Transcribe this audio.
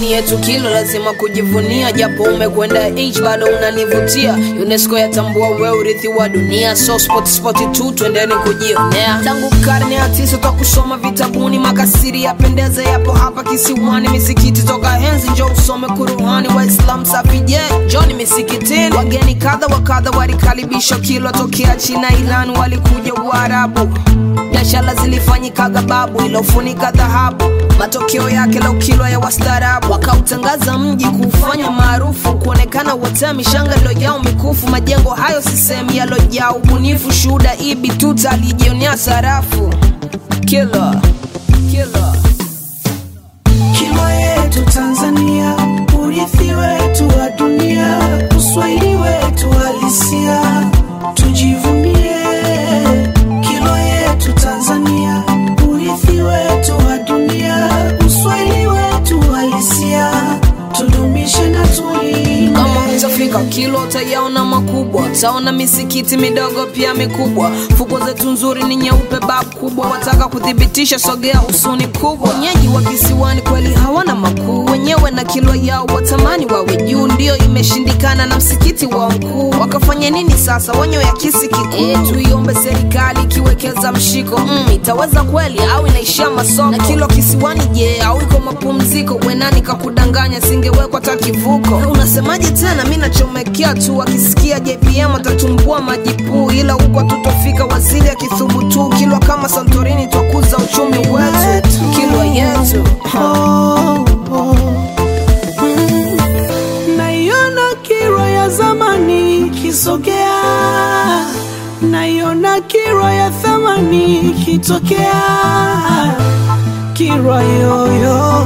pwani yetu kilo lazima kujivunia japo umekwenda h bado unanivutia unesco yatambua we urithi wa dunia so spot spot tu twendeni kujionea tangu karne ya tisa twa kusoma vitabuni makasiri yapendeza yapo hapa kisiwani misikiti toka henzi njo usome kuruhani waislam safije joni misikitini wageni kadha wa kadha walikaribishwa kilo tokea china ilani walikuja uarabu biashara zilifanyikaga babu ilofunika dhahabu matokeo yake leo kilwa ya wastaarabu wakautangaza mji kuufanya maarufu kuonekana wotea mishanga ilojao mikufu majengo hayo sisehemu yalojaa ubunifu shuhuda ibi tuta alijionea sarafu kila kila Kilo yetu Tanzania, urithi wetu wa dunia, uswahili wetu halisia, tujivunie. Kilo yetu Tanzania, urithi wetu wa dunia, uswahili wetu halisia, tudumishe na tulinde. kama utafika kilo utayaona makubwa utaona misikiti midogo pia mikubwa fuko zetu nzuri ni nyeupe bab kubwa wataka kuthibitisha sogea usuni kubwa wenyeji wa kisiwani kweli hawana makuu wenyewe na kilo yao watamani wawe juu ndio imeshindikana na msikiti wa mkuu wakafanya nini sasa wanyo ya kisi kikuu e, tuiombe serikali ikiwekeza mshiko mm, itaweza kweli au inaishia masoko na kilo kisiwani je au iko mapumziko wenani kakudanganya singewekwa hata kivuko unasemaje tena mi nachomekea tu akisikia jpm atatumbua majipuu ila huko tutofika waziri akithubutu kilwa kama santorini twakuza uchumi wetu kilwa yetu Oh, oh. Mm. Naiona kiro ya zamani ikisogea, naiona kiro ya thamani ikitokea, kiro yoyo